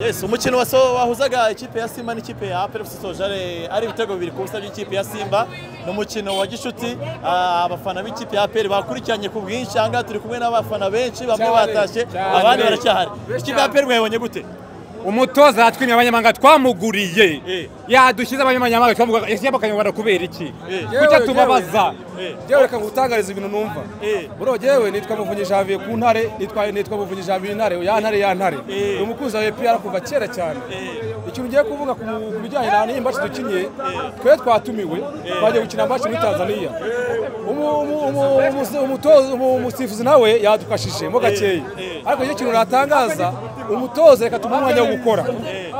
Yes, umukino wa so wahuzaga ikipe ya Simba n'ikipe ya APR FC Sojare ari ibitego bibiri ku busa by'ikipe ya Simba ni umukino wa gishuti ah, abafana b'ikipe ya APR bakurikiranye ku bwinshi aha ngaha turi kumwe n'abafana benshi bamwe Cyane, batashye cyane. abandi baracyahari Benshi ikipe ya cyane. APR mwayibonye gute umutoza yatwimye abanyamahanga twamuguriye Eh. yadushyize abanyamahanga twamuguraga ese yaba akanyarwanda kubera iki Eh. kujya tubabaza Eh. Yewe reka ngutangariza ibintu numva Eh. buriya yewe nitwa muvunyi janvier ku ntare nitwa nitwa muvunyi janvier intare ya ntare ya ntare Eh. ni umukunzi wa epr kuva kera cyane ikintu ngiye kuvuga ku ku bijyanye na n'iyi mbaci dukinye twe twatumiwe twagiye gukina mbaci muri tanzania Umu- umu- umu- umusi- umutoza- umu- umusifuzi nawe yadufashije mo gakeya ariko icyo kintu natangaza umutoza reka tumuhe umwanya wo gukora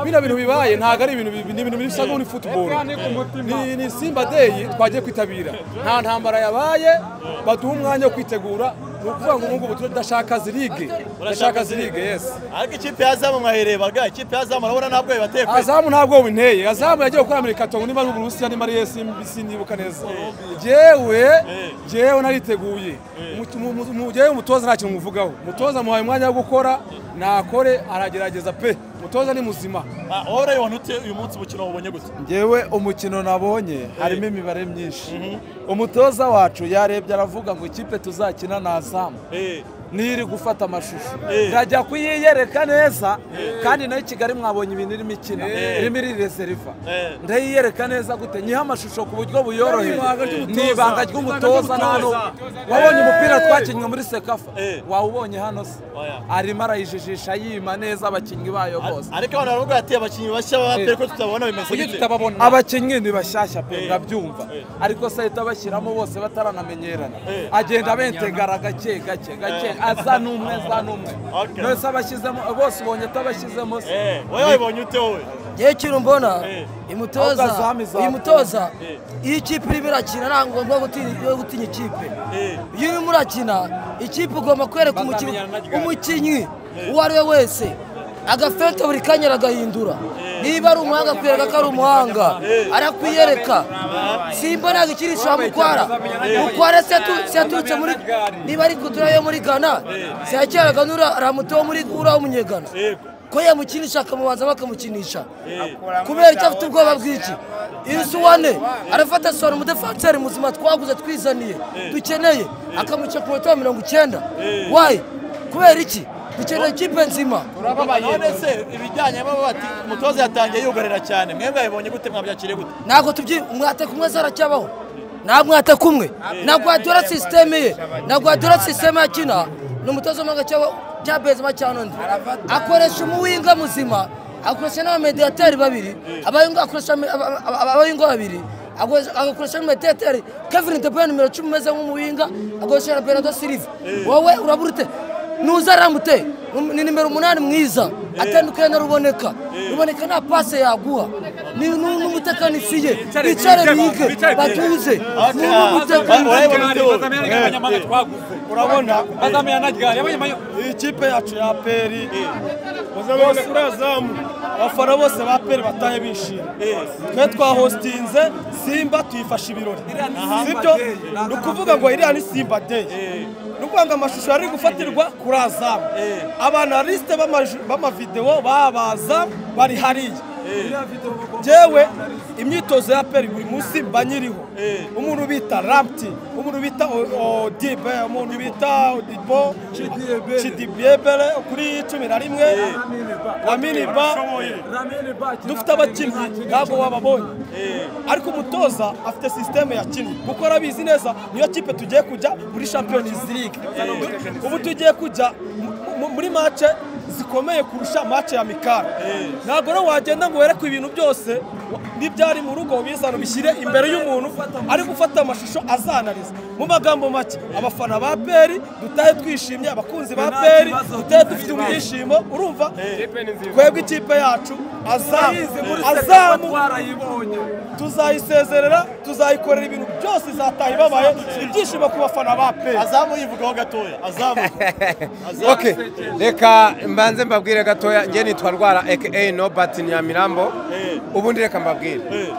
bino bintu bibaye ntabwo ari ibintu bi- ni ibintu bisa n'uri futuboro ni, ni Simba Day twagiye kwitabira nta ntambara yabaye baduha umwanya wo kwitegura ni ukuvuga ngo ubu ngubu tudashaka zirige Urashaka ndashaka zirige yes ariko ikipe ya Zamu mwayirebaga ikipe ya Zamu urabona ntabwo yabateye kwezi azamu nta bwoba inteye azamu yagiye gukora muri katongo niba ari uburusiya niba ari esi sinibuka neza jyewe jyewe nariteguye Umu- umu- umu- jyewe umutoza nta kintu muvugaho umutoza muhaye umwanya wo gukora nakore aragerageza pe umutoza ni muzima Ah, wowe urayibona ute uyu munsi umukino wabonye gute ngewe umukino nabonye harimo imibare myinshi umutoza wacu yarebye aravuga ngo ikipe tuzakina ni azamu Eh, niri gufata amashusho Eh. ndajya kuyiyereka neza kandi nayo i kigali mwabonye ibintu irimo ikina irimo iri reseriva Eh. ndayiyereka neza gute nyiha amashusho ku buryo buyoroheye Ibanga ry'umutoza. ni ibanga ry'umutoza Ibanga nano ry'umutoza. wabonye Eh. umupira twakinnye muri sekafa Eh. wawubonye hano se Oya. arimo arayijijisha yima neza abakinnyi bayo bose ariko abantu baravuga bati abakinnyi bashya ba APR ko tutabona bimeze kuki gute tutababona abakinnyi ni bashyashya pe ndabyumva Eh. ariko se ahita bashyiramo bose bataranamenyerana Eh. agenda abentegara gake gake gake aza n'umwe aza n'umwe Okay. nose abashyizemo bose ubonye atabashyizemo se Eh, wowe wabonye ute wowe yewe ikintu mbona Eh. uyu Ahubwo mutoza azamu izakura. uyu mutoza Eh. iyo ikipe irimo irakina nta ngombwa gutinya- yo gutinya ikipe Eh. iyo urimo urakina ikipe ugomba kwereka umukinnyi umukinnyi uwo ari we wese agafeta buri kanya aragahindura niba ari umuhanga akwereka ko ari umuhanga arakwiyereka simba ntabwo ikiri ishamukwara mukwara se yatu- se yaturutse muri niba ari kutura yo muri ghana se yakeraga n'uramuto wo muri uriya w'umunyegana Yego. ko yamukinisha akamubanza bakamukinisha kubera icyo afite ubwoba bw'iki inzu wane arafata sora umudefanseri muzima twaguze twizaniye dukeneye akamuca ku munota wa mirongo icyenda wayi kubera iki dukeneye ikipe nzima none se ibijyanye baba bati umutoza yatangiye yugarira cyane mwebwe yabonye gute mwabyakiriye gute ntabwo tubyi umwate kumwe zaracyabaho nta mwate kumwe ntabwo wadora sisiteme ye ntabwo wadora sisiteme ya kina ni umutoza w'amahanga cyangwa bya bezima cyangwa undi akoresha umuwinga muzima akoresha n'abamediateri babiri abayingo akoresha ame- aba- aba- aba- abayingo babiri akoresha- agakoresha n'umediateri kevin de bruyne nimero cumi umeze nk'umuwinga akoresha na bernardo silva wowe urabura ute nuza aramute ni nimero umunani mwiza atandukanye na ruboneka ruboneka nta pase yaguha ni ni- ni umutekinisiye bicare bige batuze ni Okay. umutekinisiye urabibona ute wowe abanyamahanga twaguze urabona bazamenye anagare abanyamahanga ikipe yacu ya peri bose urazamu abafana bose ba peri batahe bishimye twe twahostinze simba tuyifasha ibirori sibyo ni ukuvuga ngo iriya ni simba day ni ukuvuga ngo amashusho yari gufatirwa kuri azamu abantu barisite b'amavidewo babaza bari hariya jewe imyitozo ya peri buri munsi mba nyiriho umuntu bita rampti umuntu bita odibe umuntu bita odibo cidibebere kuri cumi na rimwe raminiba dufite abakinnyi ntabwo wababonye ariko umutoza afite sisiteme yakinnye kuko arabizi neza niyo kipe tugiye kujya muri champions league ubu tugiye kujya mu- mu- muri mace zikomeye kurusha mace ya mikara ntabwo rero wagenda ngo werekwe ibintu byose n'ibyari mu rugo biza bishyire imbere y'umuntu ari gufata amashusho azanariza mu magambo make abafana ba peri dutahe twishimye abakunzi ba peri dutahe dufite ibyishimo urumva twebwe ikipe yacu azamu azamu tuzayisezerera tuzayikorera ibintu byose izataha ibabaye ibyishimo ku bafana ba peri azamu yivugaho gatoya azamu Azamu. ok reka mbanze mbabwire gatoya njye nitwa rwara aka no bati nyamirambo Eh. ubundi reka mbabwire Eh,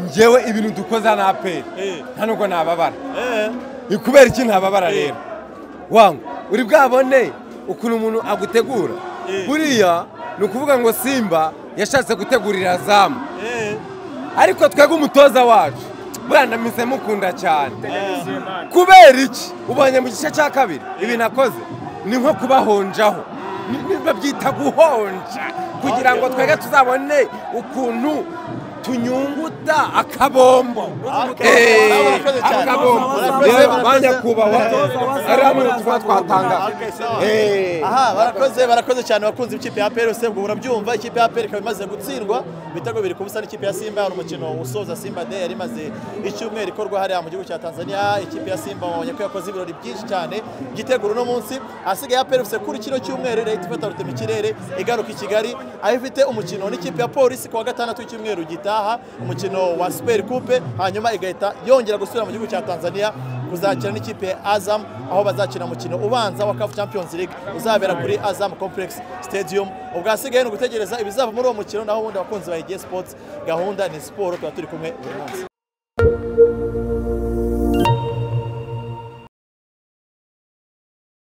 njyewe ibintu dukoza na aperi Eh. nta nubwo nababara eh, ni kubera iki ntababara Eh. rero wangu uri bwabone ukuntu umuntu agutegura Eh. buriya ni ukuvuga ngo simba yashatse gutegurira zamu eh, ariko twebwe umutoza wacu buriya ndameze mukunda cyane kubera iki ubonye mu gice cya kabiri ibintu akoze ni nko kubahonjaho Ni- ni- babyita guhonja kugira ngo twebwe tuzabone ukuntu tunyunguta akabombo Eh, Murakoze cyane. akabombo Murakoze, Eh, murakoze. banyakubahwa ari hamwe tuba Okay, sawa. twatanga aha barakoze barakoze cyane abakunzi b'ikipe ya PL usebwa urabyumva ikipe ya PL ikaba imaze gutsindwa ibitego bibiri ku busa n'ikipe ya Simba hari umukino usoza Simba Day yari imaze icyumweru ikorwa hariya mu gihugu cya Tanzania ikipe ya Simba wabonye ko yakoze ibirori byinshi cyane igitegura uno munsi ahasigaye ya PL ufite kuri kino cyumweru leta ifata rutema ikirere igaruka i Kigali aho ifite umukino n'ikipe ya Polisi ku wa gatandatu w'icyumweru gitaha umukino wa Super Coupe hanyuma igahita yongera gusubira mu gihugu cya Tanzania kuzakina n'ikipe ya Azam aho bazakina umukino ubanza wa CAF Champions League uzabera kuri Azam Complex Stadium ubwo hasigaye ni ugutegereza ibizava muri uwo mukino naho ubundi abakunzi ba EG Sports gahunda ni siporo tuba turi kumwe buri munsi